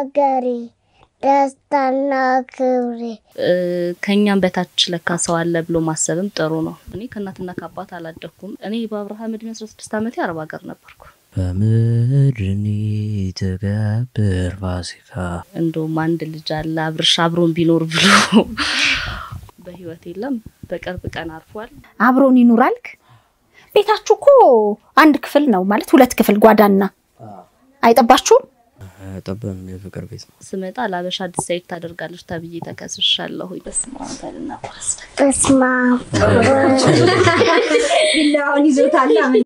ሀገሬ ደስታና ክብሬ ከኛም በታች ለካ ሰው አለ ብሎ ማሰብም ጥሩ ነው። እኔ ከእናትና ከአባት አላደኩም። እኔ በአብርሃም እድሜ 16 ዓመቴ አረብ ሀገር ነበርኩ። በምድርኒ ትገብር ፋሲካ እንደውም አንድ ልጅ አለ አብርሽ አብሮን ቢኖር ብሎ በህይወት የለም። በቅርብ ቀን አርፏል። አብሮን ይኑራልክ። ቤታችሁ እኮ አንድ ክፍል ነው ማለት ሁለት ክፍል ጓዳና አይጠባችሁም? ጠበም የፍቅር ቤት ነው። ስመጣ ለአበሻ ዲሳይድ ታደርጋለች ተብዬ ተከስሻለሁ። በስመ አብ በልና ቁረስ በስመ አብ ቢላዋን ይዞታል።